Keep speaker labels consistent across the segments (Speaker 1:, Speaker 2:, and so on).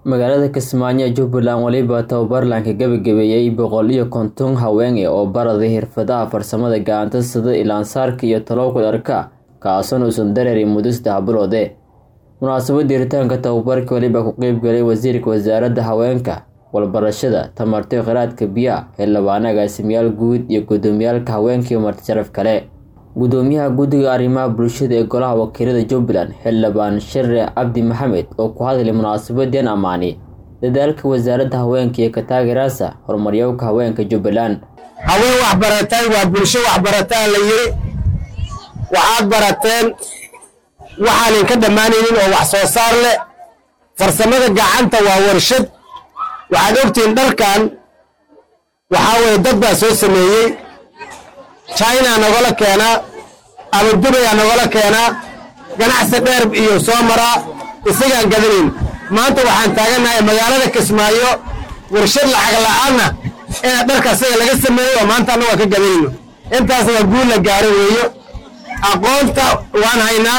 Speaker 1: magaalada kismaayo jubbaland weliba tababarlanka gabagabeeyey boqol iyo konton haween oo baraday xirfadaha farsamada gacanta sida ilaansaarka iyo talowka dharka kaasoona uusan dareerin muddo saddex biloode munaasabadda hiritaanka tababarka weliba ku qeybgalay wasiirka wasaaradda haweenka walbarashada tamarto khiraadka biyaha xildhibaan agaasimayaal guud iyo gudoomiyaalka haweenka iyo marti sharaf kale gudoomiyaha guddiga arrimaha bulshada ee golaha wakiilada jubbaland xildhibaan share cabdi maxamed oo ku hadlay munaasabadeen ammaani dadaalka wasaaradda haweenka iyo kataageeraasa horumaryowka haweenka jubbaland
Speaker 2: haween waxbaratay waa bulsho waxbarataa la yiri waxaad barateen waxaanan ka dhammaanaynin oo wax soo saar leh farsamada gacanta waa warshad waxaad ogtihiin dharkan waxaa weye dad baa soo sameeyey china nogala keenaa ama dubaya nogala keenaa ganacsi dheer iyo soo maraa isagaan gadanayn maanta waxaan taagannahay magaalada kismaayo warshad lacag la'aanna inaad dharka isaga laga sameeyo oo maanta annagu aan ka gadanayno intaas waa guul la gaaro weeyo aqoonta waan haynaa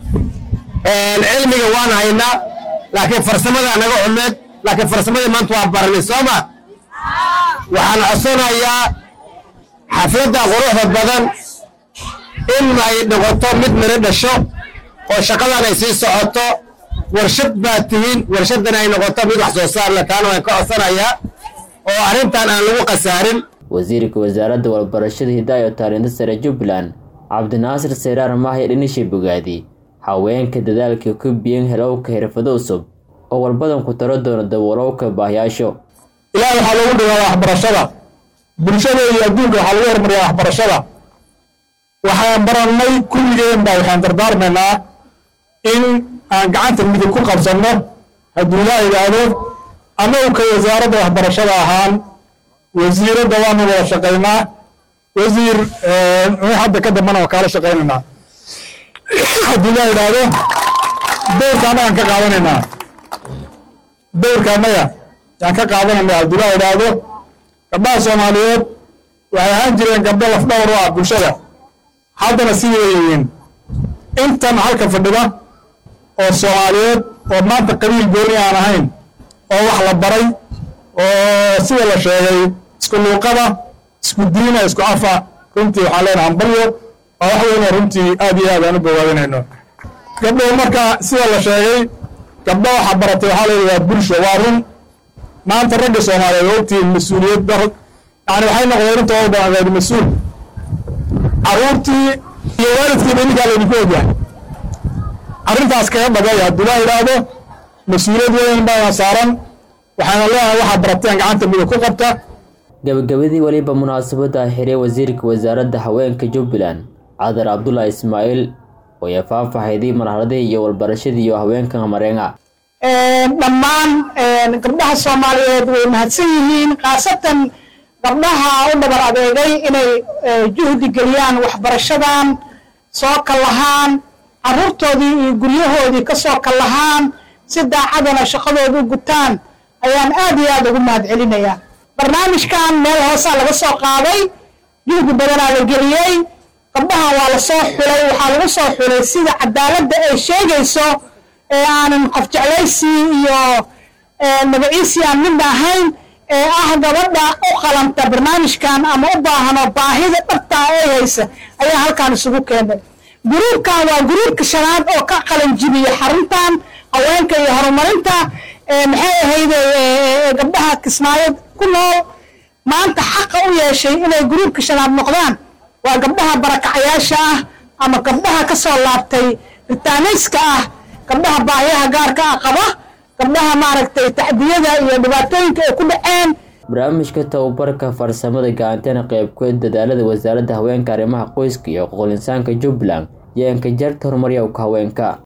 Speaker 2: cilmiga waan haynaa laakiin farsamada naga xumeed laakiin farsamadii maanta waa baranay soo ma waxaan codsanayaa xafladda quruxda badan in ay noqoto mid miro dhasho oo shaqadan ay sii socoto warshad baad tihiin warshaddan ay noqoto mid wax soo saar leh taana waan ka codsanayaa oo arrintan aan lagu khasaarin
Speaker 1: wasiirka wasaaradda walbarashada hidaaya taalinta sare jubbaland cabdinaasir seyraar mahya dhinishay bogaadi haweenka dadaalka ku biyan helowka xirfado cusub oo walbadan ku taro doona daboolowka baahiyaasho
Speaker 3: ilaah waxaa loogu dhawaa waxbarashada bulshada iyo adduunka waxaa lagu hormariyaa waxbarashada waxaan barannay kulligeen baa waxaan dardaarmaynaa in aan gacanta midig ku qabsanno hadduu laa yidhaahdo annagu ka wasaaradda waxbarashada ahaan wasiiradda waanu wada shaqaynaa wasiir hadda ka dambana waa kaala shaqaynaynaa hadduu laa yidhaahdo dowrka annagaan ka qaadanaynaa dowrka annaga yaan ka qaadanaynaa hadduu laa yidhaahdo gabdhaha soomaaliyeed waxay ahaan jireen gabdho lafdhawr u ah bulshada haddana sidii yihiin intan halka fadhida oo soomaaliyeed oo maanta qabiil gooni aan ahayn oo wax la baray oo sida la sheegay isku luuqada isku diina isku afa runtii waxaan leenaha ambalyo waa wax weynoo runtii aad iyo aad aan u bogaadinayno gabdhow marka sida la sheegay gabdho waxa baratay waxaa leeyahay waa bulsho waa run maanta ragga soomaaliyeed oo ogtihiin mas-uuliyad dar yani waxay noqdeen intooda badan reer mas-uul carruurtii iyo waalidkiiba ninkaa laydinku ogyahay arrintaas kaga dhagay hadduu laa yidhaahdo mas-uuliyad weyn baana saaran waxaana leeyahay waxaa barateen gacanta midig ku qabta
Speaker 1: gabagabadii weliba munaasabadda xiray wasiirka wasaaradda haweenka jubbaland cadar cabdulaahi ismaaciil oo ay faahfaahayday marxaladihii iyo walbarashadii iyo haweenka mareenga
Speaker 4: dhammaan gabdhaha soomaaliyeed way mahadsan yihiin khaasatan gabdhaha u dhabar adeegay inay juhdi geliyaan waxbarashadan soo kallahaan carruurtoodii iyo guryahoodii ka soo kallahaan si daacadana shaqadooda u gutaan ayaan aad iyo aad ugu mahad celinayaa barnaamijkan meel hoosaa laga soo qaaday juhdi badanaa la geliyey gabdhahan waa la soo xulay waxaa lagu soo xulay sida cadaaladda ay sheegayso ee aanan qof jeclaysii iyo magaciisii aan midna ahayn ee ah gabadha u qalanta barnaamijkan ama u baahanoo baahida dhabtaa ay haysa ayaa halkaan isugu keenay guruubkan waa guruubka shanaad oo ka qalanjibiya xaruntan haweenka iyo horumarinta maxay ahayde gabdhaha kismaayo ku nool maanta xaqa u yeeshay inay guruubka shanaad noqdaan waa gabdhaha barakacayaasha ah ama gabdhaha ka soo laabtay ritaanayska ah gabdhaha baahiyaha gaarka ah qaba gabdhaha maaragtay tacdiyada iyo dhibaatooyinka ay ku dhaceen
Speaker 1: barnaamijka tababarka farsamada gacanteena qeybkood dadaalada wasaaradda haweenka arrimaha qoyska iyo xuquuqul insaanka jubbaland iyo enkajarta horumaryowka haweenka